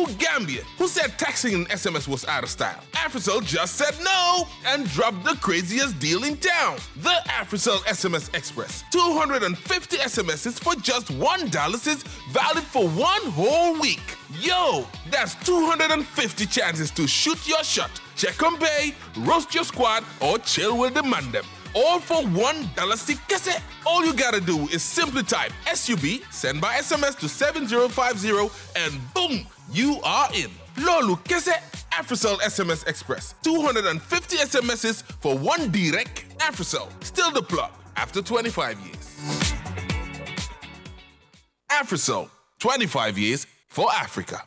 You Gambian who said texting and SMS was out of style. Africell just said no and dropped the craziest deal in town. The Africell SMS Express. 250 SMSs for just $1 is valid for one whole week. Yo, that's 250 chances to shoot your shot, check on bay, roast your squad, or chill with the mandem. All for one dollar kese. All you gotta do is simply type SUB, send by SMS to 7050, and boom, you are in. Lolu kese. Africell SMS Express. 250 SMSs for one direct. Africell, still the plug after 25 years. Africell, 25 years for Africa.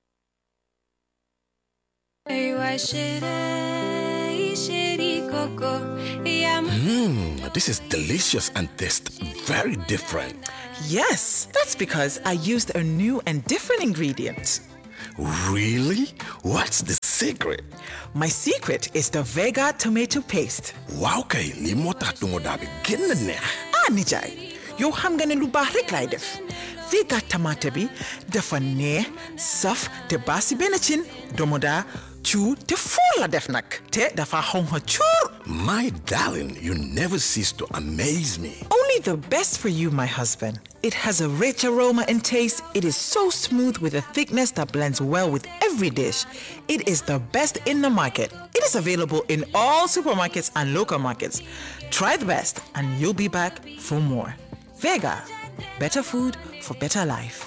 Mmm, this is delicious and tastes very different. Yes, that's because I used a new and different ingredient. Really? What's the secret? My secret is the Vega tomato paste. Wow kay, li moo tax du ma daa bi gën a neex. Ah, nijaay, yow xam nga ne lu baax rek laay def. Vega tomate bi dafa neex, saf te baasi benn cin domoda cu te fuur la def nag te dafa xonxa cuur. My darling, you never cease to amaze me. Only the best for you, my husband. It has a rich aroma and taste. It is so smooth with a thickness that blends well with every dish. It is the best in the market. It is available in all supermarkets and local markets. Try the best, and you'll be back for more. Vega, better food for better life.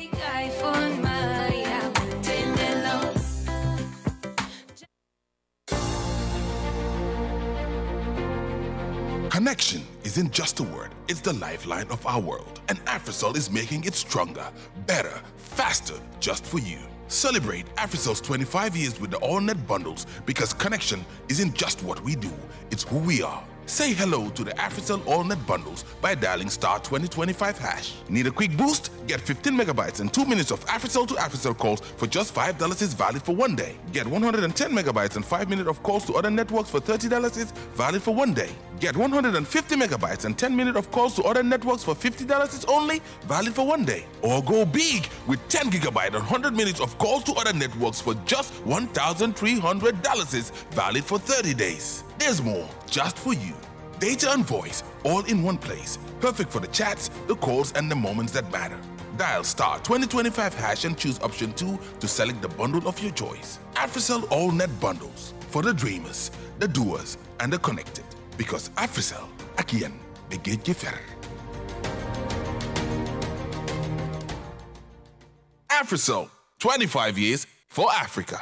Connection isn't just a word, it's the lifeline of our world. And Africell is making it stronger, better, faster, just for you. Celebrate Africell's 25 years with the AllNet bundles because connection isn't just what we do, it's who we are. Say hello to the Africell AllNet bundles by dialing star 2025 hash. Need a quick boost? Get 15 megabytes and 2 minutes of Africell to Africell calls for just $5 is valid for one day. Get 110 megabytes and 5 minutes of calls to other networks for $30 is valid for one day. Get 150 megabytes and 10 minutes of calls to other networks for $50 is only valid for one day. Or go big with 10 gigabyte and 100 minutes of calls to other networks for just $1,300 is valid for 30 days. There's more just for you. Data and voice all in one place. Perfect for the chats, the calls, and the moments that matter. Dial star 2025 hash and choose option 2 to select the bundle of your choice. Africell All Net Bundles for the dreamers, the doers, and the connected. Because Africell, Akian, Begej Gefer. Africell, 25 years for Africa.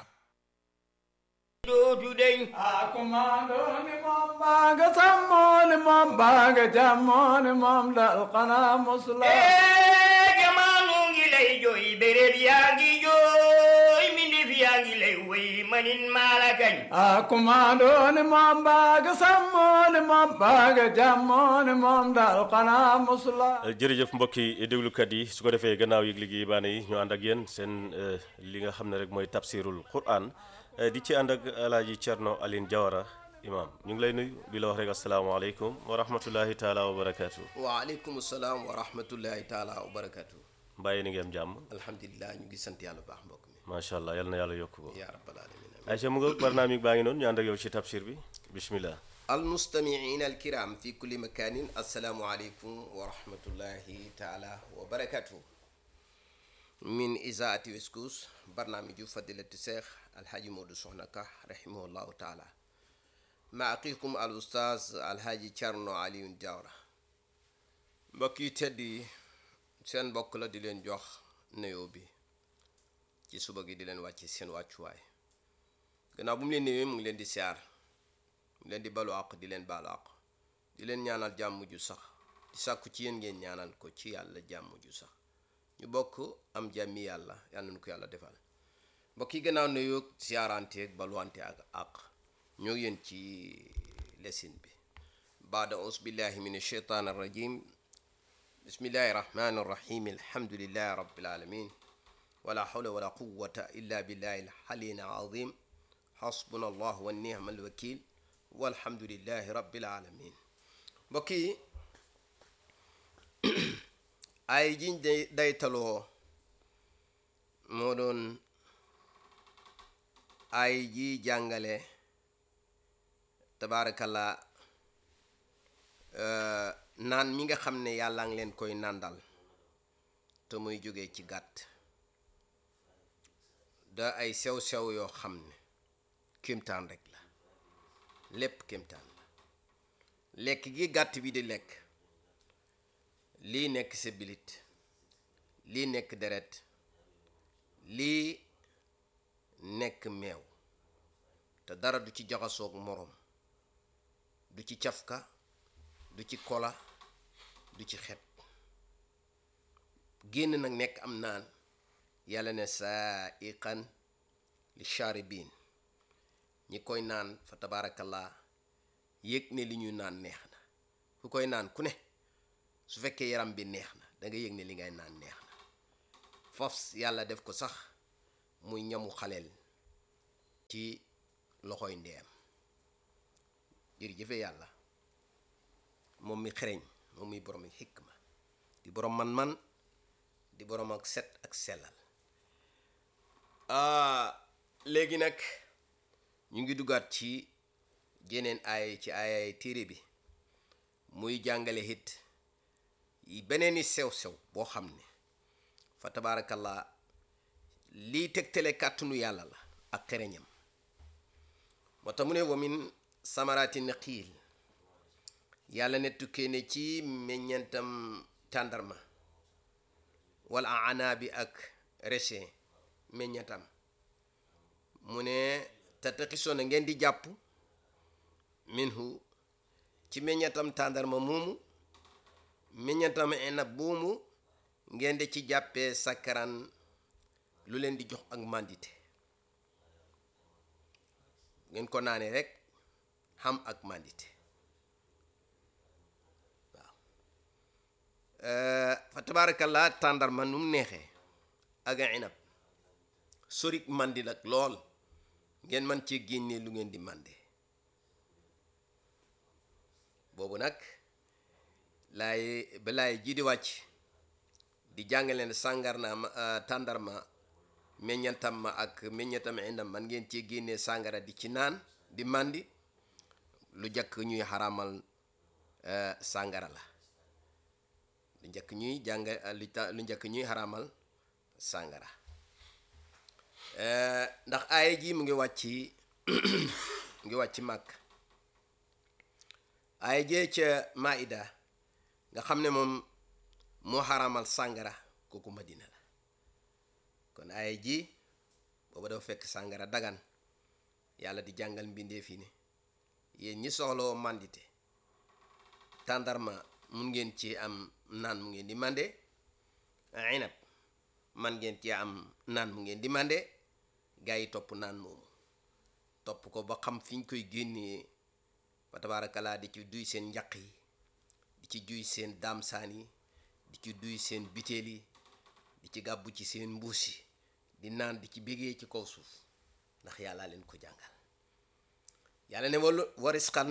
dootu deñ akumando ni moom baaga sammo ni moom baaga jammo ni moom dal xanaa musula ee jamaanu ngi lay jooy béréb yaa ngi jooy mbindéef yaa ngi lay woy manin maala kañ akumando ni moom baaga sammo ni moom baaga jammo ni moom dal xanaa musula jërëjëf mbokki déglukat yi su ko defee gannaaw yëg liggéey baane yi ñu ànd ak yéen seen li nga xam ne rek mooy tafsirul quran di ci ànd ak alaaji Cerno Aline Jawara imam ñu ngi lay nuyu di la wax rek asalaamaaleykum wa rahmatullahi taala wa barakaatu waaleykum salaam wa rahmatullahi taala wa barakatu mbàyyi ni ngeen jàmm alhamdulilah ñu ngi sant yàlla bu baax mbokk mi macha allah yal na yàlla yokk ko yaa rabbal alamin ayca mu nga barnaamig baa ngi noonu ñu ànd ak yow ci tafsir bi bismillah almustamiin alkiram fi kulli makanin assalaamu aleykum wa rahmatullahi taala wa barakatu min isaati weskus barnaamiju fadilati cheikh alhaji modou soxna ka rahimahullahu taala ma aqikum al oustaz alhaji Thierno Alioune Diawara mbokk yi tedd yi seen mbokk la di leen jox nuyoo bi ci suba gi di leen wàcce seen wàccuwaay gannaaw bu mu leen nuyoo mu ngi leen di siyaar mu leen di balu àq di leen baalu àq di leen ñaanal jàmm ju sax di sàkku ci yéen ngeen ñaanal ko ci yàlla jàmm ju sax ñu bokk am jàmmi yàlla yàlla nañu ko yàlla defal mbokk yi gannaaw nuyoo siyaarante ak baluwante ak àq ñoo yéen ci lesin bi baada aus billahi min alcheytaan arrajim bismillahi rahmani arrahim alhamdulillahi rabbil alamin wala hawla wala quwwata illa billahi alhalin azim hasbuna allah wa nihma alwakil walhamdulillahi rabbil alamin mbokk yi ay jiñ day daytaloo moo doon ay ji jàngale tabaarakallah euh, naan mi nga xam ne yàlla ngi leen koy nàndal te muy jóge ci gàtt da ay sew-sew yoo xam ne kéemtaan rek la lépp kéemtaan la lekk gi gàtt bi di lekk lii nekk sa bilit lii nekk deret lii nekk meew te dara du ci jaxasoog moroom du ci cafka du ci kola du ci xet génn nag nekk am naan yàlla ne saa iqan li charibin ñi koy naan fa tabaarakallah yëg ne li ñuy naan neex na ku koy naan ku ne su fekkee yaram bi neex na da nga yëg ne li ngay naan neex na foof yàlla def ko sax muy ñamu xaleel ci loxoy ndeyam jërëjëfe yàlla moom mi xereñ moom mi borom xikma di borom man-man di borom ak set ak sellal léegi nag ñu ngi duggaat ci jeneen ay ci ay téere bi muy jàngale it beneen i sew-sew boo xam ne fa tabaarakallah lii tegtale kàttanu yàlla la ak xereñam moo tax mu ne wamin samaraati naqiil yàlla ne tukkee ne ci meññentam tàndarma wala anaabi ak raisin meññentam mu ne tattaxisoona ngeen di jàpp minhu ci meññentam tàndarma moomu meññentam inab buumu ngeen di ci jàppee sakkaran lu leen di jox ak màndite ngeen ko naanee rek xam ak màndite waaw fa tabaarakallaa tàndarma nu mu neexee ak inab sorik màndi nag lool ngeen man ci génnee lu ngeen di mànde boobu nag laay ba laay ji di wàcc di jàngale ne sàngarna ma tàndarma meññantam ma ak meññantam indam man ngeen cee génnee sàngara di ci naan di màndi lu njëkk ñuy xaramal sàngara la lu njëkk ñuy jàng lu ta lu njëkk ñuy xaramal sàngara ndax aaya ji mu ngi wàcc mu ngi wàcc màkk aaya jee ca maida nga xam ne moom moo xaramal sàngara kooku madina la kon aaya ji booba dafa fekk sàngara dagan yàlla di jàngal mbindeef yi ne yéen ñi soxloo màndite tàndarma mun ngeen ci am naan mu ngeen di mànde inab man ngeen ci am naan mu ngeen di mànde gaa yi topp naan moomu topp ko ba xam fi ñu koy génnee fa tabaarakalaa di ci duy seen njaq yi di ci duy seen daamsaan yi di ci duy seen biteel yi di ci gàbbu ci seen mbuus yi di naan di ci bégee ci kaw suuf ndax yàlla leen ko jàngal yàlla ne wal warisxan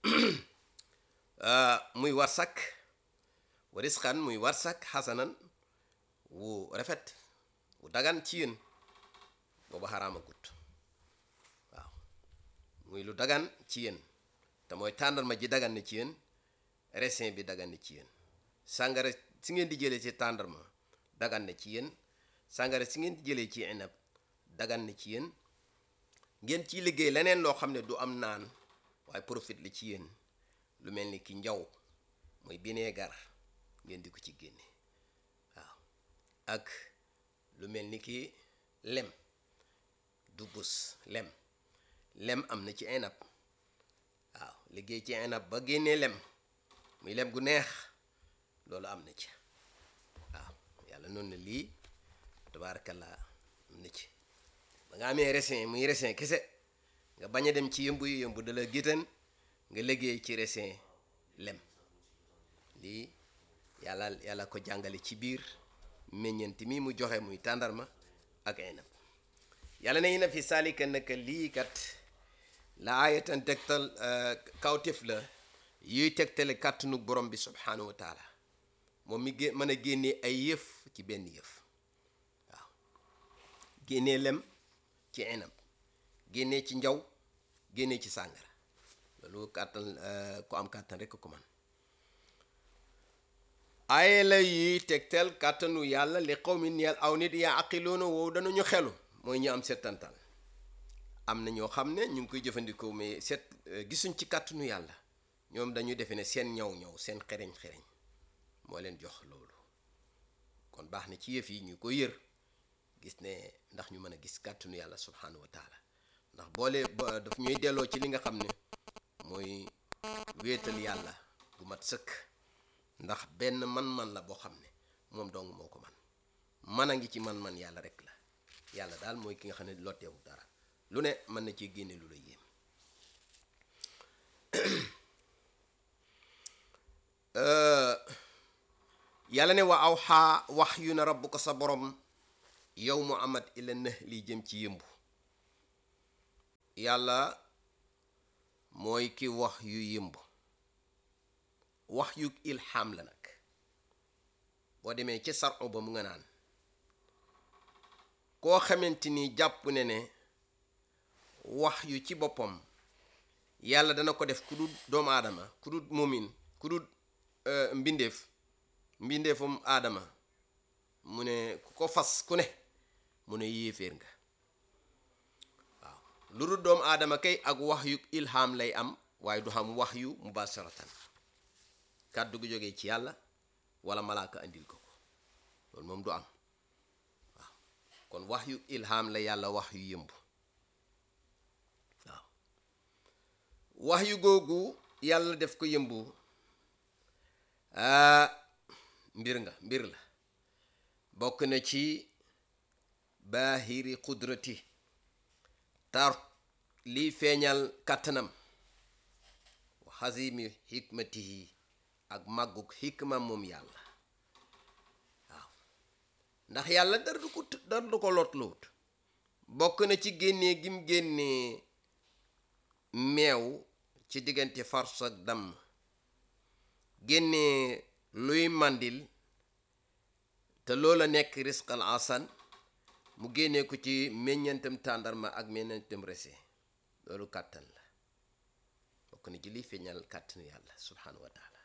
muy warsak warisxan muy warsak xasanan wu rafet wu dagan ci yéen booba xaraama gut waaw muy lu dagan ci yéen te mooy tàndarma ji dagan na ci yéen raisin bi dagan na ci yéen sàngara si ngeen di jëlee ci tàndarma dagan na ci yéen sàngara si ngeen di jëlee ci inab dagan na ci yéen ngeen ciy liggéey leneen loo xam ne du am naan waaye profit la ci yéen lu mel ni ki njaw mooy bineegar ngeen di ko ci génne waaw ak lu mel ni ki lem du bus lem lem am na ci inab waaw liggéey ci inab ba génnee lem muy lem gu neex loolu am na ci waaw yàlla noonu na lii tabaarakallaa am na ci ba nga amee raisin muy raisin kese nga bañ a dem ci yëmbu yu yëmbu dala géttan nga liggéey ci raisin lem lii yàlla yàlla ko jàngale ci biir meññeent mi mu joxe muy tàndarma ak inab yàlla ne na fi saalika naka lii kat la aayatan tegtal kawtif la yuy tegtale kàttanu borom bi subhanahu wa taala moom mi gé mën a génnee ay yëf ci benn yëf waaw génnee lem ci inab génnee ci njaw génnee ci sàngara loolu kàttan ku am kàttan rekk ko man ay la yi tegtal kàttanu yàlla li xaw mi ñeel aw nit yaa aqiloona woowu danañu xelu mooy ñu am settantal am na ñoo xam ne ñu ngi koy jëfandikoo mais set gisuñ ci kàttanu yàlla ñoom dañu defe ne seen ñaw ñaw seen xereñ xereñ moo leen jox loolu kon baax na ci yëf yi ñu ko yër gis ne ndax ñu mën a gis kàttanu yàlla subhanahu wa taala ndax boole ba daf ñuy delloo ci li nga xam ne mooy wéetal yàlla bu mat sëkk ndax benn man-man la boo xam ne moom dong moo ko man man a ngi ci man-man yàlla rek la yàlla daal mooy ki nga xam ne lotteewu dara lu ne mën na ci génne lu la yéem yàlla ne wa aw xaa wax yu na rabbu ko sa borom yow mu amat ila nëx li jëm ci yëmbu yàlla mooy ki wax yu yëmbu wax yu ilham la nag boo demee ci saru ba mu nga naan koo xamante ni jàpp ne ne wax yu ci boppam yàlla dana ko def ku dul doomu aadama ku dul mumin ku dul mbindeef mbindeefum aadama mu ne ku ko fas ku ne mu ne yéeféer nga waaw lu dul doomu aadama kay ak wax yu ilham lay am waaye du xam wax yu mubasharatan kàddu gu jógee ci yàlla wala malaaka andil ko ko loolu moom du am waaw kon wax yu ilham la yàlla wax yu yëmb waaw wax yu googu yàlla def ko yëmbu ah mbir nga mbir la bokk na ci baahiri qudrati tar lii feeñal kàttanam wa xazimi xikmatihi ak màggug xikma moom yàlla waaw ndax yàlla dara du ko dara du ko lotluwut bokk na ci génnee gim génnee meew ci diggante fars ak damm génnee luy màndil te loola nekk risqal asan mu génnee ko ci meññantam tàndarma ak meññantam rese loolu kàttan la bokk na ci liy feeñal kàttanu yàlla subhanahu wa taala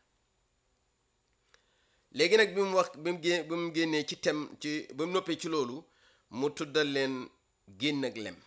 léegi nag bi mu wax bi mu gé bi mu génnee ci tem ci ba mu noppee ci loolu mu tuddal leen génn ak lem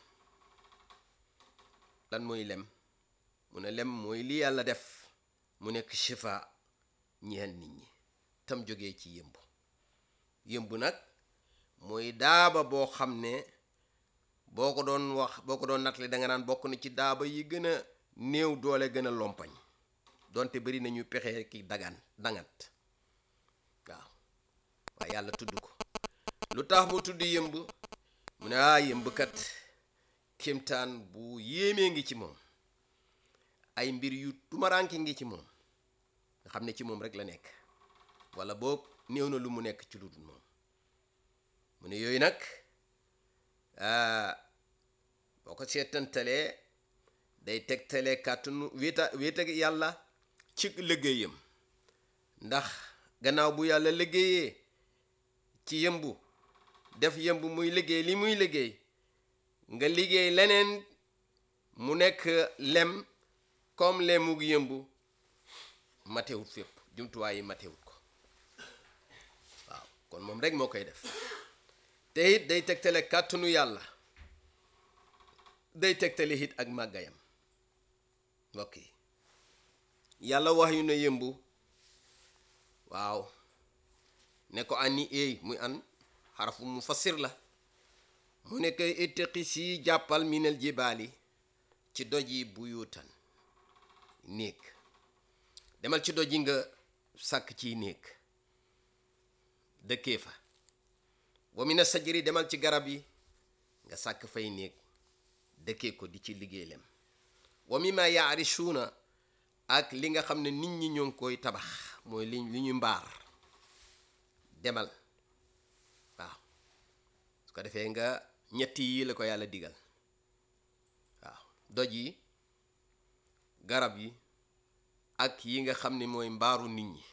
lan mooy lem mu ne lem mooy li yàlla def mu nekk shifa ñeel nit ñi tam jógee ci yëmb yëmb nag mooy daaba boo xam ne boo ko doon wax boo ko doon nattale da nga naan bokk na ci daaba yi gën a néew doole gën a lompañ donte bari nañu pexe ki dagaan dangat waaw waaye yàlla tudd ko lu tax mu tudd yëmb mu ne ah yëmb kat kéemtaan bu yéemee ngi ci moom ay mbir yu tumaraanke ngi ci moom nga xam ne ci moom rek la nekk wala boog néew na lu mu nekk ci lu dul moom mu ne yooyu nag boo ko seetantalee day tegtalee kàttanu wéeta wéeta yàlla ci liggéeyam ndax gannaaw bu yàlla liggéeyee ci yëmbu def yëmbu muy liggéey li muy liggéey nga liggéey leneen mu nekk lem comme lemug yëmbu matewut fépp jumtuwaay yi matewut ko waaw kon moom rek moo koy def te it day tegtale kàttanu yàlla day tegtale it ak màggayam mbokk yi yàlla wax yu ne yëmbu waaw ne ko ani eey muy an xarafu mu fassir la mu ne koy ittaqi si jàppal minal jibaali ci doj yi buyuutan néeg demal ci doj yi nga sàkk ciy néeg dëkkee fa wa mina sajri demal ci garab yi nga sàkk fay néeg dëkkee ko di ci liggéey lem wa mimma yaarishuuna ak li nga xam ne nit ñi ñoo ngi koy tabax mooy li li ñu mbaar demal waaw su ko defee nga ñetti yi la ko yàlla digal waaw doj yi garab yi ak yi nga xam ne mooy mbaaru nit ñi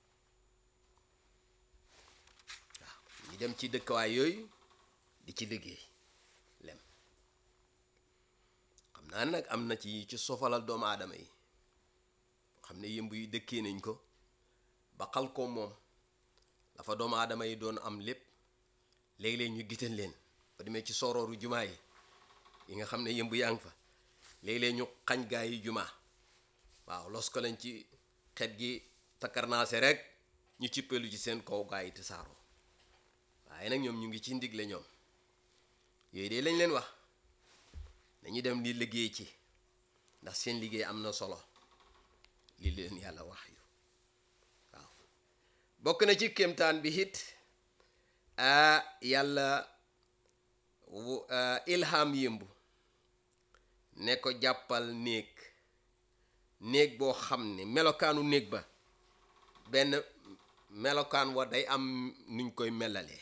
waaw ñu dem ci dëkkawaay yooyu di ci liggéey lem xam naa ne nag am na ci ci sofalal doomu aadama yi xam ne yëmb yi dëkkee nañ ko ba xal ko moom dafa doomu aadama yi doon am lépp léeg-léeg ñu gitan leen ba demee ci sorooru jumaa yi yi nga xam ne yëmb yaa ngi fa léeg-léeg ñu xañ gaa yi jumaa waaw los ko lañ ci xet gi takkarnaase rek ñu cippelu ci seen kaw gaa yi te saaroo waaye nag ñoom ñu ngi ci ndigle ñoom yooyu de lañ leen wax dañuy dem di liggéey ci ndax seen liggéey am na solo li leen yàlla wax yu waaw bokk na ci kéemtaan bi it a yàlla wu- ah, ilham yëmbu ne ko jàppal néeg néeg boo xam ne melokaanu néeg ba benn melokaan wa day am nuñ koy melalee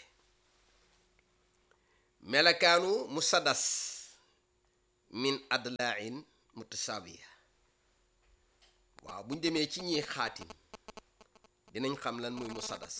melokaanu musadas min adlain mutasawiya waaw buñ demee ci ñiy xaatim dinañ xam lan muy musadas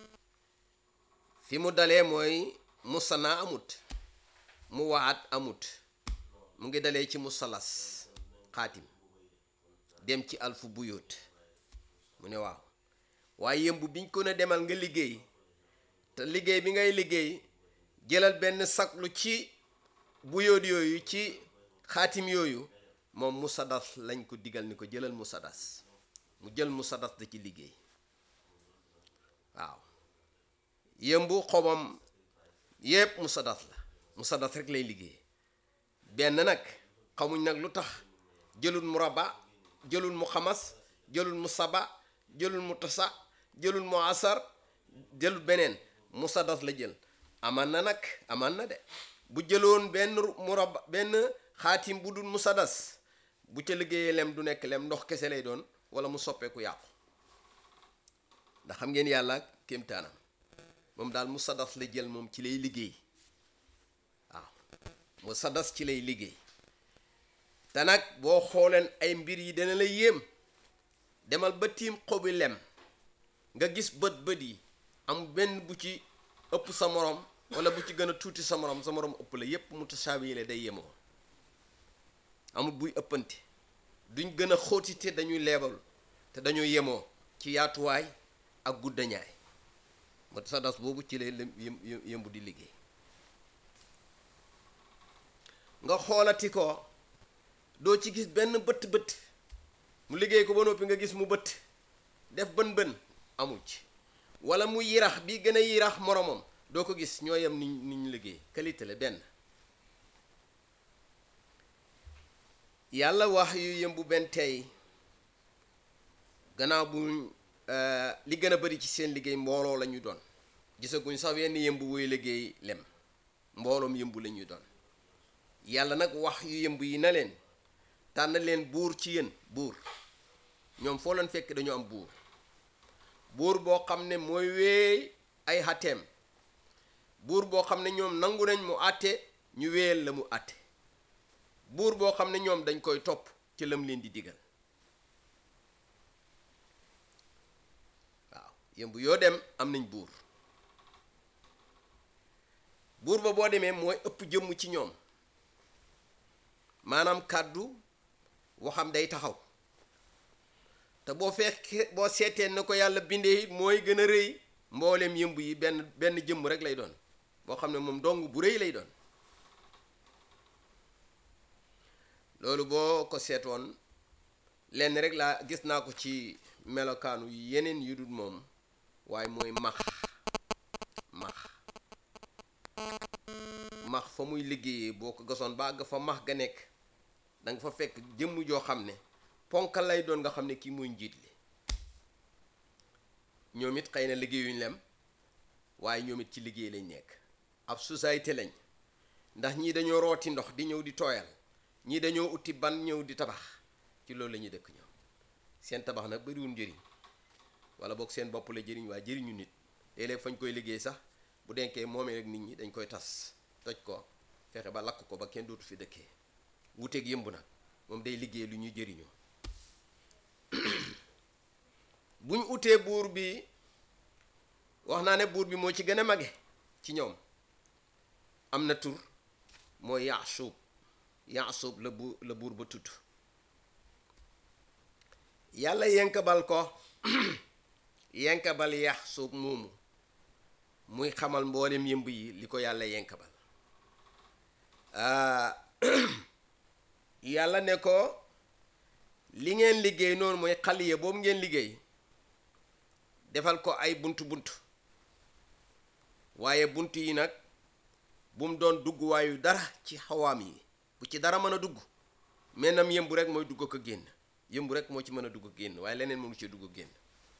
fi mu dalee mooy musana amut mu waat amut mu ngi dalee ci musalas xaatim dem ci alfu buyóot mu ne waaw waaye yëmb biñ ko ne demal nga liggéey te liggéey bi ngay liggéey jëlal benn saklu ci buyóot yooyu ci xaatim yooyu moom musadas lañ ko digal ni ko jëlal musadas mu jël musadas da ci liggéey waaw yëmbu xobam yépp musadas la musadas rek lay liggéey benn nag xamuñ nag lu tax jëlul mu raba jëlul mu xamas jëlul mu saba jëlul mu tasa jëlul mu asar jëlul beneen musadas la jël aman na nag aman na de bu jëloon benn mu raba benn xaatim bu dul musadas bu ca liggéeyee lem du nekk lem ndox kese lay doon wala mu soppeeku yàqu ndax xam ngeen yàlla ak kéemtaanam moom daal musadas la jël moom ci lay liggéey waaw musadas ci lay liggéey te nag boo xooleen ay mbir yi dana la yéem demal ba tiim xobi lem nga gis bët bët yi am benn bu ci ëpp sa morom wala bu ci gën a tuuti sa morom sa morom ëpp la yépp mutasaawi la day yemoo amul buy ëppante duñ gën a xóoti te dañuy leebal te dañuy yemoo ci yaatuwaay ak guddañaay musadas boobu ci lay lem- yëm- yëm- yëmbu di liggéey nga xoolati ko doo ci gis benn bët bët mu liggéey ko ba noppi nga gis mu bët def bën bën amul ci wala mu yirax bi gën a yirax moromam doo ko gis ñoo yem ni ni ñu liggéey qualité la benn yàlla wax yu yëmbu benn tey gannaaw bu li gën a bari ci seen liggéey mbooloo la ñu doon gisaguñ sax wenn yëmbu wuy liggéey lem mbooloom yëmbu la ñuy doon yàlla nag wax yu yëmb yi na leen tànn leen buur ci yéen buur ñoom foo leen fekk dañu am buur buur boo xam ne mooy wéey ay xateem buur boo xam ne ñoom nangu nañ mu àtte ñu wéyal la mu àtte buur boo xam ne ñoom dañ koy topp ci lam leen di digal waaw yëmb yoo dem am nañ buur buur ba boo demee mooy ëpp jëmm ci ñoom maanaam kàddu waxam day taxaw te boo fekkee boo seetee na ko yàlla bindee it mooy gën a rëy mbooleem yëmb yi benn benn jëmm rek lay doon boo xam ne moom dong bu rëy lay doon loolu boo ko seetoon lenn rek laa gis naa ko ci melokaanu yeneen yu dul moom waaye mooy max max max fa muy liggéeyee boo ko gasoon ba àgg fa max ga nekk da nga fa fekk jëmm joo xam ne ponkal lay doon nga xam ne kii mooy njiit li ñoom it xëy na liggéeyuñ lem waaye ñoom it ci liggéey lañ nekk ab société lañ ndax ñii dañoo rooti ndox di ñëw di tooyal ñii dañoo uti ban ñëw di tabax ci loolu la ñuy dëkk ñoom seen tabax nag bariwul njëriñ wala boog seen bopp la jëriñ waaye jëriñu nit léeg-léeg fañ koy liggéey sax bu denkee moomee rek nit ñi dañ koy tas toj ko fexe ba lakk ko ba kenn dootu fi dëkkee wuteeg yëmb nag moom day liggéey lu ñuy jëriñoo buñ utee buur bi wax naa ne buur bi moo ci gën a mage ci ñoom am na tur mooy yaasub yaasub la bu la buur ba tudd yàlla yenkabal ko yenkabal yaxsub moomu muy xamal mboolem yëmb yi li ko yàlla yenkabal ah, yàlla ne ko li ngeen liggéey noonu mooy xaliya boobu ngeen liggéey defal ko ay bunt bunt waaye bunt yi nag bu mu doon dugg waayu dara ci xawaam yi bu ci dara mën a dugg mennam yëmbu rek mooy dugg ko génn yëmbu rek moo ci mën a dugg génn waaye leneen mënu ci dugg génn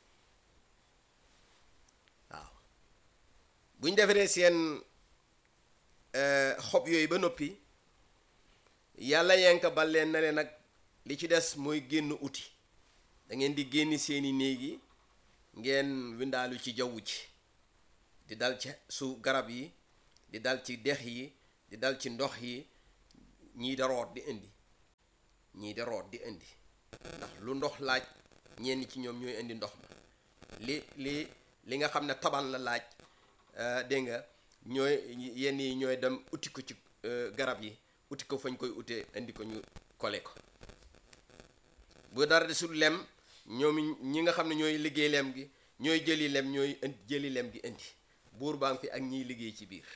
waaw buñ defaree seen eh, xob yooyu ba noppi yàlla yenk bal leen na leen nag li ci des mooy génn uti da ngeen di génn seeni néegi ngeen windaalu ci jaww ji di dal ci su garab yi di dal ci dex yi di dal ci ndox yi ñii da root di indi ñii da root di indi ndax lu ndox laaj ñenn ci ñoom ñooy indi ndox ma li li li nga xam ne taban la laaj euh, dégg nga ñooy yenn yi ñooy dem uti ko ci euh, garab yi uti ko fañ koy utee indi ko ñu kole ko bu dara desul lem ñoom ñi nga xam ne ñooy liggéey lem gi ñooy jëli lem ñooy indi jëli lem gi indi buur baa ngi fi ak ñiy liggéey ci biir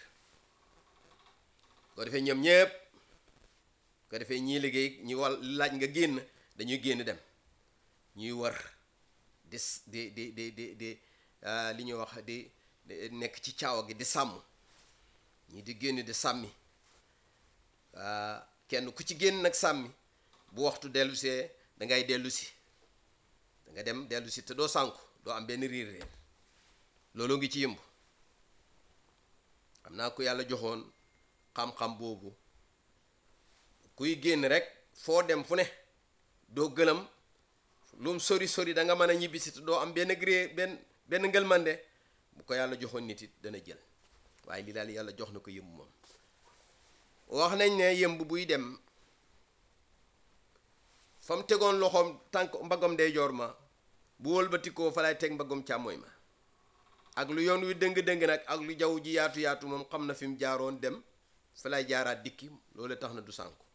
ko defee ñoom ñépp ko defee ñii liggéey ñi wal laaj nga génn dañuy génn dem ñuy war di s- di di di di di ah, li ñuy wax di di nekk ci caawa gi di sàmm ñii di génn di sàmmi ah, kenn ku ci génn nag sàmmi bu waxtu dellu see da ngay dellu si da nga dem dellu si te doo sànku doo am benn riir riir loolu ngi ci yëmb xam naa ko yàlla joxoon xam-xam boobu kuy génn rek foo dem fu ne doo gëlëm lum sori sori da nga mën a ñibbisi te doo am benn gré benn benn ngëlmande bu ko yàlla joxoon nit it dana jël waaye li daal yàlla jox na ko yëmb moom wax nañ ne yëmb buy dem fa mu tegoon loxoom tànk mbaggam ndeyjoor ma bu wëlbatikoo fa lay teg mbaggam càmmooy ma ak lu yoon wi dëng-dëng nag ak lu jaww ji yaatu yaatu moom xam na fi mu jaaroon dem fa lay jaaraat dikki loolu tax na du sànku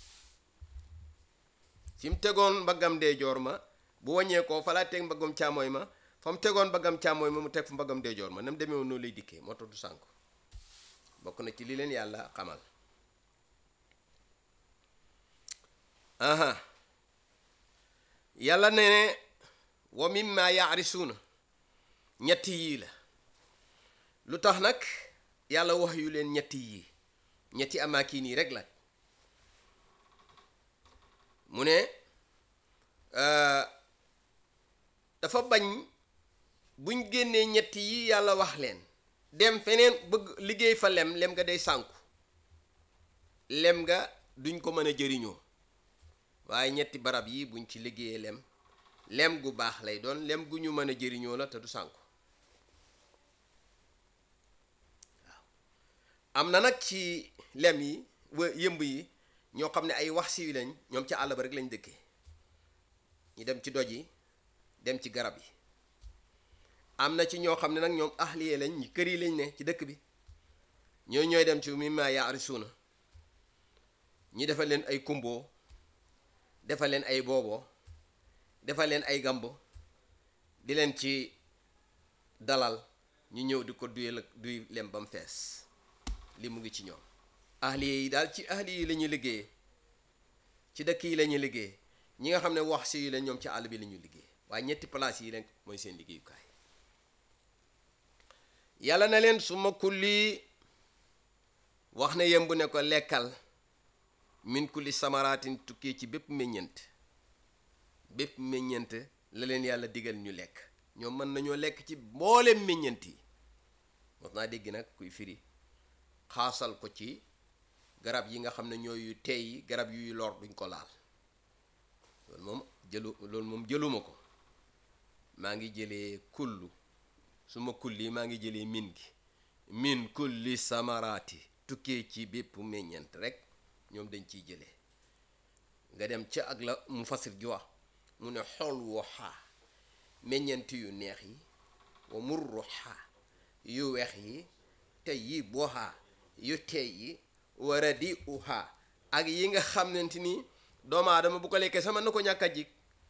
fi mu tegoon mbaggam ndeyjoor ma bu wàññeekoo fa lay teg mbaggam càmmooy ma fa mu tegoon mbaggam càmmooy ma mu teg fa mbaggam ndeyjoor ma na mu demee woon noonu lay dikkee moo tax du sànku bokk na ci li leen yàlla xamal aha yàlla ne ne wa mimma yaarisuuna ñetti yii la lu tax nag yàlla wax yu leen ñetti yii ñetti amaakin yi rek la mu ne euh, dafa bañ buñ génnee ñetti yi yàlla wax leen dem feneen bëgg liggéey fa lem lem nga day sànku lem nga duñ ko mën a jëriñoo waaye ñetti barab yi buñ ci liggéeyee lem lem gu baax lay doon lem gu ñu mën a jëriñoo la te du sànku waaw am na nag ci lem yi wa yëmb yi ñoo xam ne ay wax si lañ ñoom ci àll ba rek lañ dëkkee ñu dem ci doj yi dem ci garab yi am na ci ñoo xam ne nag ñoom ahliye lañ ñi kër yi lañ ne ci dëkk bi ñoo ñooy dem ci mimma yaarisuuna ñi defal leen ay kumboo defal leen ay booboo defal leen ay gambo di leen ci dalal ñu ñëw di ko duyal ak duy lem ba mu fees li mu ngi ci ñoom ahliye yi daal ci ahli yi la ñuy liggéeyee ci dëkk yi la ñuy liggéey ñi nga xam ne wax si yi la ñoom ci àll bi la ñuy liggéey waaye ñetti place yi rek mooy seen liggéeyukaay yàlla na leen su ma kulli wax na yemb ne ko lekkal min kulli samaraatin tukkee ci bépp meññent bépp meññent la leen yàlla digal ñu lekk ñoom mën nañoo lekk ci mboolem meññent yi mos naa dégg nag kuy firi xaasal ko ci garab yi nga xam ne ñooy yu teey yi garab yuy lor duñ ko laal loolu moom jëlu loolu moom jëluma ko maa ngi jëlee kullu su ma kulli maa ngi jëlee min gi min kulli samaraati tukkee ci bépp meññent rek ñoom dañ ciy jëlee nga dem ca ak la mu fasir ji wax mu ne xool wu xaa meññent yu neex yi wa murru xaa yu weex yi te yi boo xaa yu teey yi wara di u xaa ak yi nga xamante ni doomu aadama bu ko lekkee sama na ko ñàkk a jig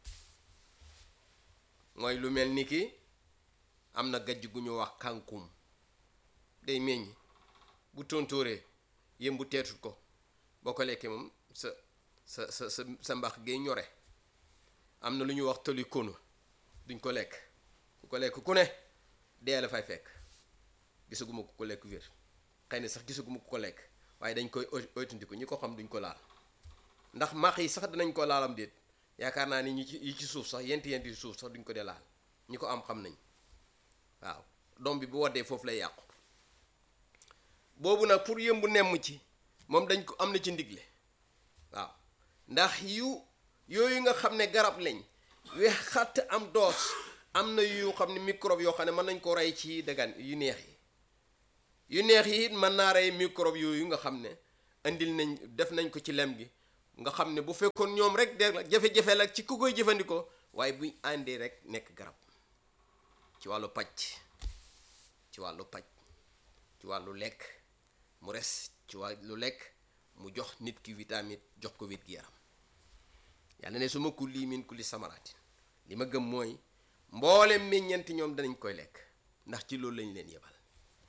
mooy lu mel ni ki am na gajj gu ñu wax kànkum day meññ bu tontóoree yëm bu teetut ko boo ko lekkee moom sa sa sa sa sa mbax gay ñore am na lu ñuy wax tëli kono duñ ko lekk ku ko lekk ku ne dee la fay fekk gisaguma ku ko lekk wér xëy na sax gisaguma ku ko lekk waaye dañ koy oytandiku ñi ko xam duñ ko laal ndax max yi sax dinañ ko laalam déet yaakaar naa ni ñi ci yi ci suuf sax yent yent yi suuf sax duñ ko dee laal ñi ko am xam nañ waaw doom bi bu waddee foofu lay yàqu boobu nag pour yëmbu nemm ci moom dañ ko am na ci ndigle waaw ndax yu yooyu nga xam ne garab lañ weex xatt am doos am na yu xam ne microbe yoo xam ne mën nañ ko rey ci dagan yu neex yi yu neex yi it mën naa rey microbe yooyu nga xam ne indil nañ def nañ ko ci lem gi nga xam ne bu fekkoon ñoom rek de jafe-jafe la ci ku koy jëfandikoo waaye buñ àndee rek nekk garab ci wàllu paj ci wàllu paj ci wàllu lekk mu res ci wàllu lekk mu jox nit ki vitamine jox ko wér gi yaram yàlla ne su ma kulli min kulli samaraatin li ma gëm mooy mboolem meññeenti ñoom danañ koy lekk ndax ci loolu lañ leen yebal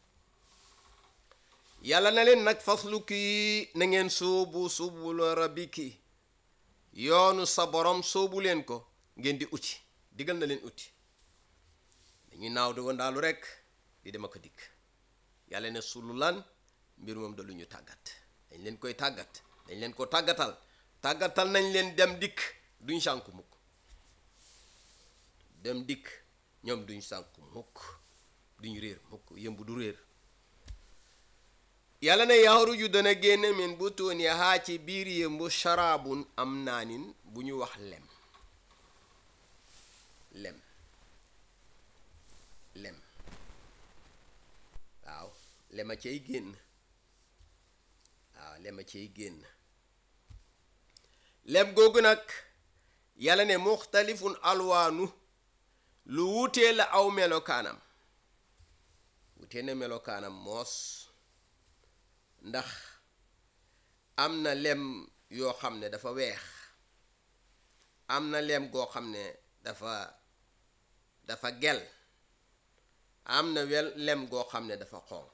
yàlla na leen nag faslu kii na ngeen sóobu subul rabbiki yoonu sa borom sóobu leen ko ngeen di uti digal na leen uti dañuy naaw di wandaalu rek di dem ak a dikk yàlla ne sulu lan mbir moom da lu ñu tàggat dañ leen koy tàggat dañ leen ko tàggatal tàggatal nañ leen dem dikk duñ sànku mukk dem dikk ñoom duñ sànku mukk duñ réer mukk yëmb du réer yàlla ne yaxruju dana génn min butuuni haa ci biir yëmbu sharaabun am naanin bu ñu wax lem lem lem waaw lema cay génn waaw lema cay génn lem googu nag yàlla ne muxtalifun alwaanu lu wutee la aw melokaanam wutee na melokaanam moos ndax am na lem yoo xam ne dafa weex am na lem goo xam ne dafa dafa gel am na wel lem goo xam ne dafa xonq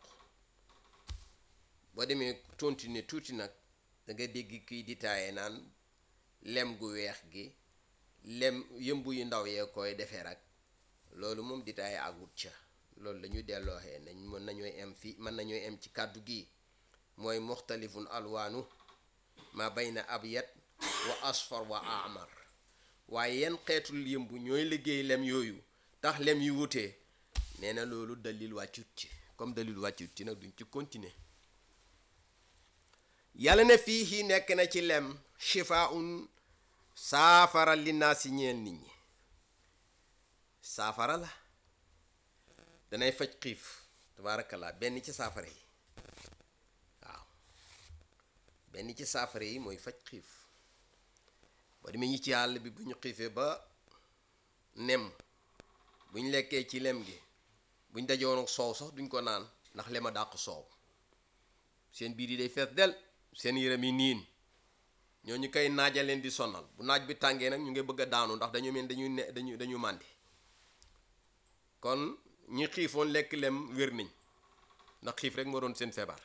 boo demee tontu tuuti nag da nga dégg kiy ditaaye naan lem gu weex gi lem yëmbu yu ndaw yee koy defee rek loolu moom ditaaye àggut ca loolu la ñu dellooxee nañ mën nañooy em fii mën nañooy em ci kàddu gi mooy muxtalifun alwaanu ma bayna abyad wa asfar wa amar waaye yenn xeetul yëmbu ñooy liggéey lem yooyu tax lem yu wutee nee na loolu dalil wàccut ci comme dalil wàccut ci nag duñ ci continuer yàlla ne fii hi nekk na ci lem shifaun saafara li naa si ñeel nit ñi saafara la danay faj xiif tabaarakallaa benn ci saafara yi waaw benn ci saafara yi mooy faj xiif ba demee ñi ci àll bi bu ñu xiifee ba nem bu ñu lekkee ci lem gi bu ñu dajoon ak soow sax duñ ko naan ndax lema dàq soow seen biir yi day fees del seen yaram yi niin ñooñu koy naaja leen di sonal bu naaj bi tàngee nag ñu ngi bëgg a daanu ndax dañu mel dañuy ne dañu dañu màndi kon ñi xiifoon lekk lem wér nañ ndax xiif rek moo doon seen feebar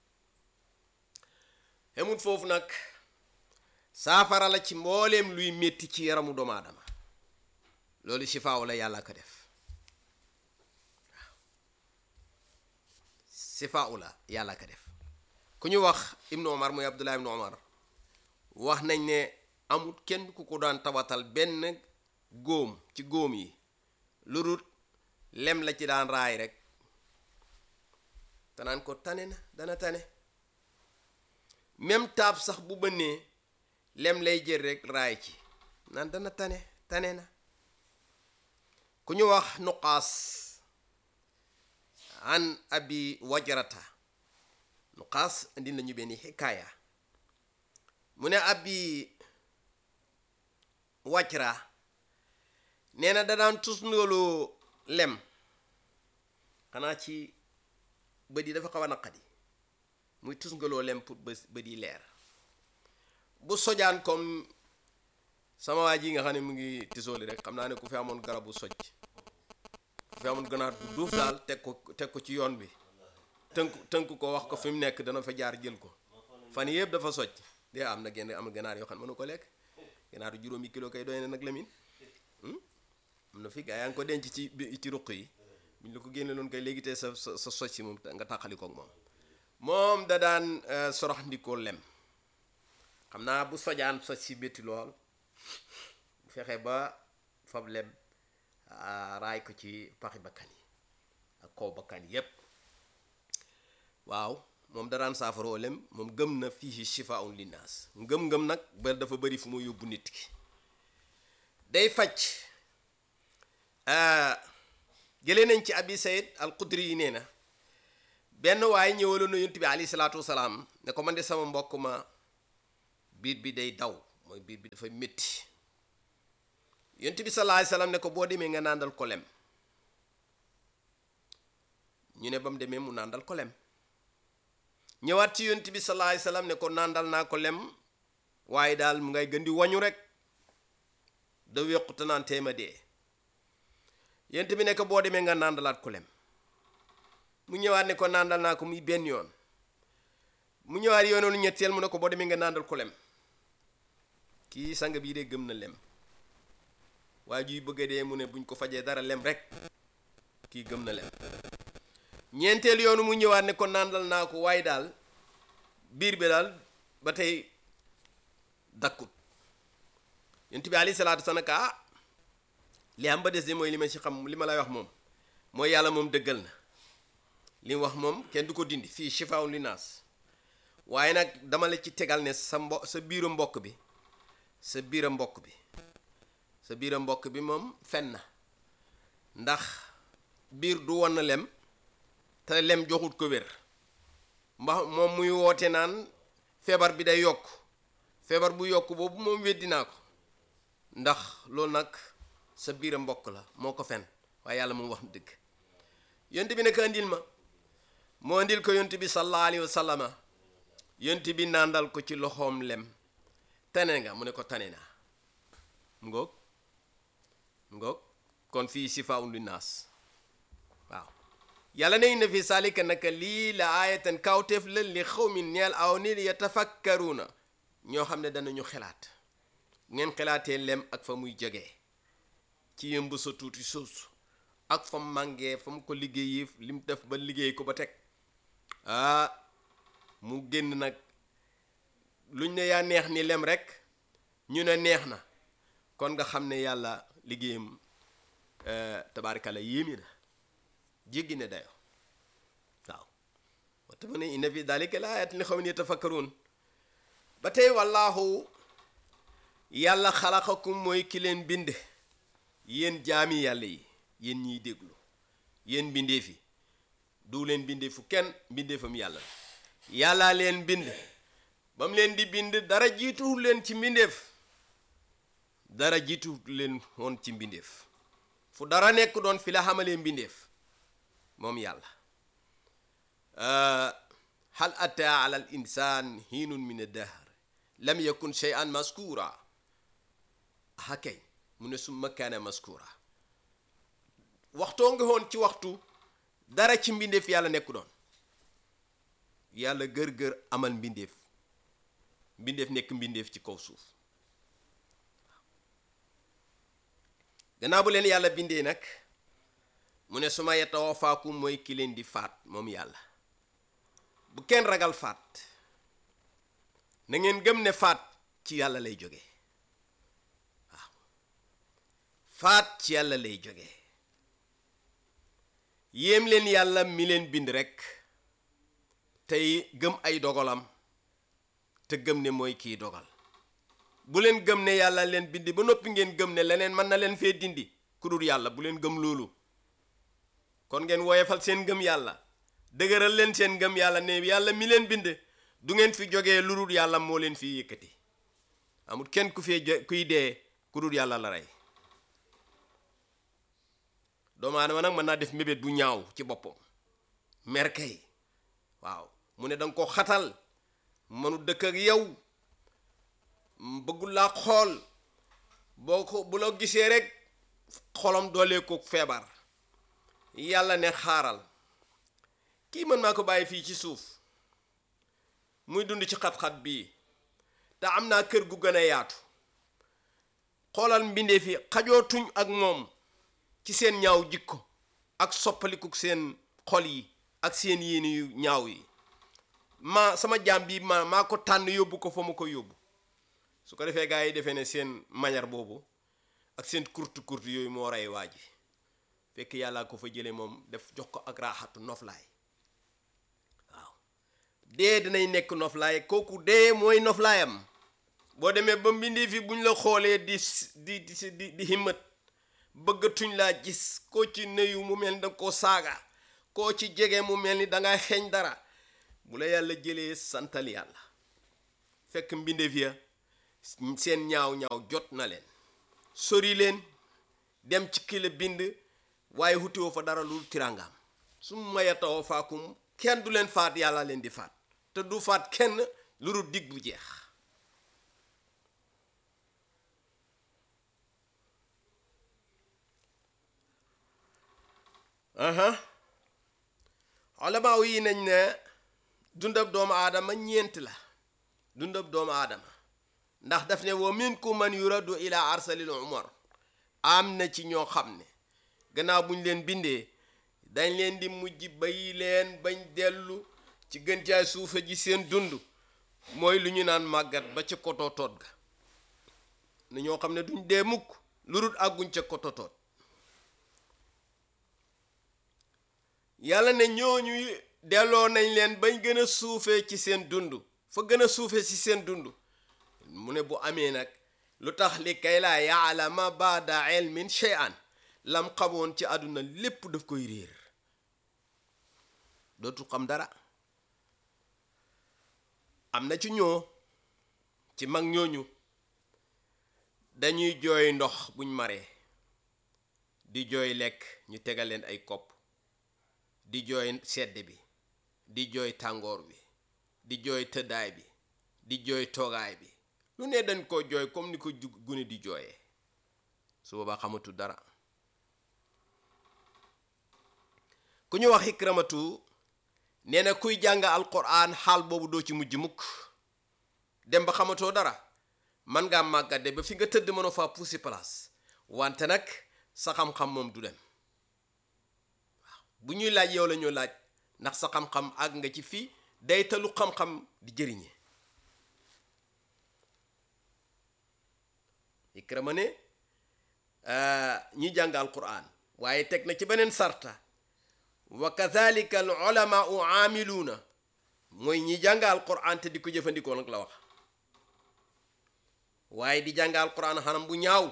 xemut foofu nag saafara la ci mbooleem luy métti ci yaramu doomu aadama loolu sifaaw la yàlla ko def waaw sifaaw la yàlla ko def ku ñu wax ibnu omar muy abdullah ibnu omar wax nañ ne amut kenn ku ko daan tawatal benn góom ci góom yi lu dul lem la ci daan raay rek te naan ko tane na dana tane même taab sax bu bënnee lem lay jël rek raay ci naan dana tane tane na ku ñu wax nuqaas an abi wajrata nuqaas indi nañu benn xikaaya mu ne abi wajra nee na da daan tus ndooloo lem xanaa ci bët yi dafa xaw a naqadi muy tus ngaloo lem pour bë bët yi leer bu sojaan comme sama waa ji nga xam ne mu ngi tisooli rek xam naa ne ku fi amoon garabu soj ku fi amoon ganaar bu duuf daal teg ko teg ko ci yoon bi tënk tënk ko wax ko fi mu nekk dana fa jaar jël ko fan yëpp dafa soj de am na genn am ganaar yoo xam ne mënu ko lekk ganaaru juróomi kilo kay doy na nag lamin am na fi gaa yaa ngi ko denc ci bi- ci ruq yi buñ la ko génne loon kay léegi te sa sa sa soj si moom nga tàqali koog moom moom da daan sorox ndikoo lem xam naa bu sojaan soj si métti lool fexe ba fab lem ah, raay ko ci paxi bakkan yi ak kaw bakkan yépp waaw moom da daan saafaroo lem moom gëm na fii shifaun linnaas ngëm-ngëm nag ba dafa bëri fu mu yóbbu nit ki day faj jëlee nañ ci abi sayid al qudri yi nee na benn waaye ñëwaloon na yonent bi alayhi salaatu wasalaam ne ko man de sama mbokk ma biir bi day daw mooy biir bi dafa métti yonent bi sallallahu alayhi wasallam ne ko boo demee nga nàndal ko lem ñu ne ba mu demee mu nàndal ko lem ñëwaat ci yonent bi sallallahu alayhi wasallam ne ko nàndal naa ko lem waaye daal mu ngay gën di wañu rek da wéqute naan teema dee yonent bi ne ko boo demee nga nàndalaat ko lem mu ñëwaat ne ko nàndal naa ko muy benn yoon mu ñëwaat yoonoonu ñetteel mu ne ko boo demee nga nàndal ko lem kii sang bii de gëm na lem waaye juy bëgg a dee mu ne buñ ko fajee dara lem rek kii gëm na lem ñeenteel yoonu mu ñëwaat ne ko nàndal naa ko waaye daal biir bi daal ba tey dakkut yonent bi alayhi salaatu wasalaam ah li am ba des de mooy li ma ci xam li ma lay wax moom mooy yàlla moom dëggal na li mu wax moom kenn du ko dindi fii shifaa'un linnaas waaye nag dama la ci tegal ne sa mbo sa biiru mbokk bi sa biira mbokk bi sa biira mbokk bi moom fen na ndax biir du won na lem te lem joxut ko wér mba moom muy woote naan feebar bi day yokk feebar bu yokk boobu moom weddi naa ko ndax loolu nag sa biira mbokk la moo ko fen waaye yàlla moom wax na dëgg yont bi naka andil ma moo andil ko yont bi sallallahu alayhi wa sallama yont bi nàndal ko ci loxoom lem tane nga mu ne ko tane naa mu ngoog mu ngoog kon fii sifaa'un linnaas waaw yàlla ne inna fi salika naka lii la aayatan kawteef la li xawmin ñeel aw nit yatafakkaruuna ñoo xam ne danañu xelaat ngeen xelaatee lem ak fa muy jógee ci yëmb sa tuuti suus ak fa mu màngee fa mu ko liggéeyi li mu def ba liggéey ko ba teg ah mu génn nag luñ ne yaa neex ni lem rek ñu ne neex na kon nga xam ne yàlla liggéeyam tabaarikalla yéemi na jéggi ne dayo waaw wata mu ne inna fi dalika la ayatin li xawmin yatafakkaruun ba tey wallaahu yàlla xalaqakum mooy ki leen bind yéen jaami yàlla yi yéen ñiy déglu yéen mbindeef yi du leen bindeefu kenn mbindeefam yàlla yàllaa leen bind ba mu leen di bind dara jiituwul leen ci mbindeef dara jiituwul leen woon ci mbindeef fu dara nekk doon fi la xamalee mbindeef moom yàlla hal ataa ala al insaan hiinun min ad-dahr lam yakun shay'an maskura hakay mu ne summa kaana maskura waxtoo nga woon ci waxtu dara ci mbindeef yàlla nekku doon yàlla gër-gër amal mbindeef mbindeef nekk mbindeef ci kaw suuf gannaaw bu leen yàlla bindee nag mu ne suma yatawafaakum mooy ki leen di faat moom yàlla bu kenn ragal faat na ngeen gëm ne faat ci yàlla lay jóge waaw faat ci yàlla lay jóge yéem leen yàlla mi leen bind rekk tey gëm ay dogalam te gëm ne mooy kiy dogal bu leen gëm ne yàlla leen bindi ba noppi ngeen gëm ne leneen mën na leen fee dindi ku dul yàlla bu leen gëm loolu kon ngeen woyefal seen gëm yàlla dëgëral leen seen gëm yàlla ne yàlla mi leen bind du ngeen fi jógee lu dul yàlla moo leen fi yëkkati amul kenn ku fee jo- kuy dee ku dul yàlla la rey doomu aadama nag mën naa def mébét bu ñaaw ci boppam merkay waaw mu ne danga ko xatal mënu dëkk ak yow bëggul laa xool boo ko bu la gisee rek xolam doolee ko feebar yàlla ne xaaral kii mën maa ko bàyyi fii ci suuf muy dund ci xat-xat bii te am naa kër gu gën a yaatu xoolal mbindeef yi xajootuñ ak moom ci seen ñaaw jikko ak soppaliku seen xol yi ak seen yéene yu ñaaw yi ma sama jaam bi ma maa ko tànn yóbbu ko fa ma ko yóbbu su ko defee gars yi defee ne seen manière boobu ak seen kurtu kurtu yooyu moo rey waa ji fekk yàllaa ko fa jële moom def jox ko ak raaxatu noflaay waaw dee dinay nekk noflaay kooku dee mooy noflaayam boo demee ba mbindee fi buñ la xoolee di di di di di himmat bëggatuñ laa gis koo ci nuyu mu mel ni danga koo saaga koo ci jege mu mel ni dangay xeeñ dara bu la yàlla jëlee santal yàlla fekk mbindeef ya seen ñaaw ñaaw jot na leen sori leen dem ci ki la bind waaye hutiwoo fa dara lu tirangaam su mayatawoo faakum kenn du leen faat yàlla leen di faat te du faat kenn lu dul dig bu jeex aha olamaa yi nañ ne dundab doomu aadama ñeent la dundab doomu aadama ndax daf ne wa minkum man yuraddu ila arsalil umar am na ci ñoo xam ne gannaaw buñ leen bindee dañ leen di mujj bay leen bañ dellu ci gën caay suufe ji seen dund mooy lu ñu naan màggat ba ca kotootoot ga na ñoo xam ne duñ dee mukk lu dul àgguñ ca kotootoot yàlla ne ñooñu delloo nañ leen bañ gën a suufee ci seen dund fa gën a suufee ci seen dund mu ne bu amee nag lu tax li kay laa yaalama baada ilmin shay'an lam xamoon ci àdduna lépp daf koy réer dootul xam dara am na ci ñoo ci mag ñooñu dañuy jooy ndox buñ maree di jooy lekk ñu tegal leen ay kopp di jooy sedd bi di jooy tàngoor bi di jooy tëddaay bi di jooy toogaay bi lu ne dañ koo jooy comme ni ko gune di jooyee su boobaa xamatu dara ku ñu wax xikramatu nee na kuy jàng alquran xaal boobu doo ci mujj mukk dem ba xamatoo dara man ngaa màggade ba fi nga tëdd mënoo faa puusi place wante nag sa xam-xam moom du dem waaw bu ñuy laaj yow la ñu laaj ndax sa xam-xam àgg nga ci fii day talu xam-xam di jëriñe ikrama ne ñi jàng alquran waaye teg na ci beneen sarta wa kadhalika al ulamaau aamiluuna mooy ñi jàng alquran te di ko jëfandikoo nag la wax waaye di jàng alquran xanam bu ñaaw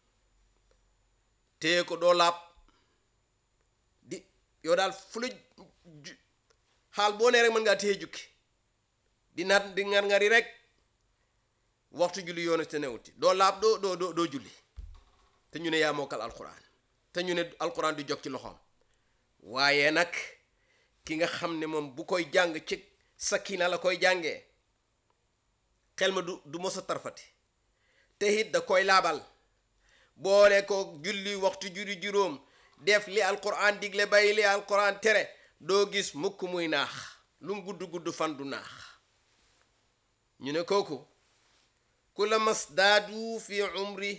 téye ko doo laab di yow daal fu la xaal boo nee rek mën ngaa téye jukki di naat di ngar ngari rek waxtu julli yoonu te newuti doo laab doo doo doo doo julli te ñu ne yaa mokkal alquran te ñu ne alquran du jog ci loxoom waaye nag ki nga xam ne moom bu koy jàng ci sakina la koy jàngee xel ma du du mos a tarfati te it da koy laabal boole ko julli waxtu julli juróom def li alquran digle bàyyi li alquran tere doo gis mukk muy naax lu mu gudd gudd fan du naax ñu ne kooku ku la mas daadu fi umri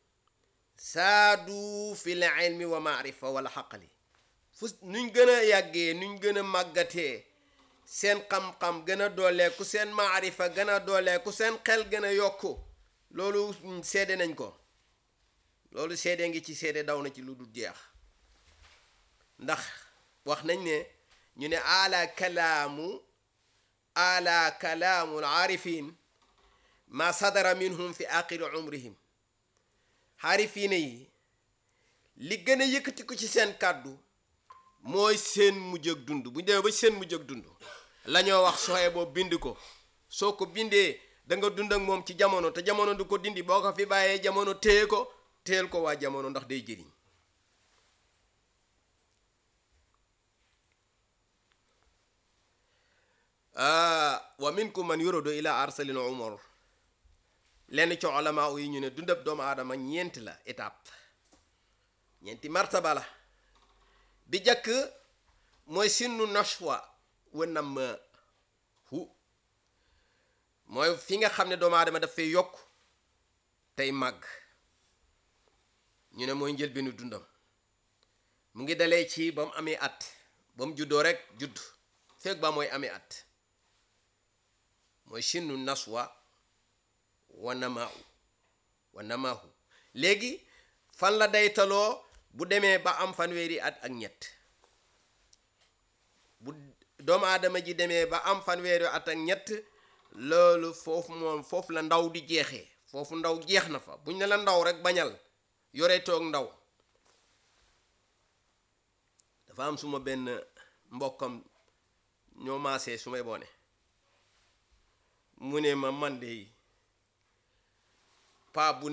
saadu fi l ilmi wa maarifa wala xaqali fu nuñ gën a yàggee nuñ gën a màggatee seen xam-xam gën a dooleeku seen maarifa gën a dooleeku seen xel gën a yokku loolu seede nañ ko loolu seede ngi ci seede daw na ci lu dul jeex ndax wax nañ ne ñu ne ala kalaamu ala kalaamu aarifin ma sadara minhum fi aqiri umrihim xaarifiina yi li gën a yëkkati ko ci seen kàddu mooy seen mujj ak dund bu ñu demee ba seen mujj ak dund la ñoo wax soxee boobu bind ko soo ko bindee da nga dund ak moom ci jamono te jamono du ko dindi boo ko fi bàyyee jamono téye ko téyel ko waa jamono ndax day jëriñ wa minkum man yuradu ila arsalil umar lenn ci ulama yi ñu ne dundab doomu aadama ñeenti la étape ñeenti martaba la bi jëkk mooy sinnu nashwa wa nam hu mooy fi nga xam ne doomu aadama dafay yokk tey màgg ñu ne mooy njëlbeenu dundam mu ngi dalee ci ba mu amee at ba mu juddoo rek judd fekk ba mooy amee at mooy sinnu naswa wa namaahu wa namaahu léegi fan la daytaloo bu demee ba am fanweeri at ak ñett bu doomu aadama ji demee ba am fanweeri at ak ñett loolu foofu moom foofu la ndaw di jeexee foofu ndaw jeex na fa buñ ne la ndaw rek bañal yore toog ndaw dafa am suma benn mbokkam ñoo maasee su may boone mu ne ma man de paa bu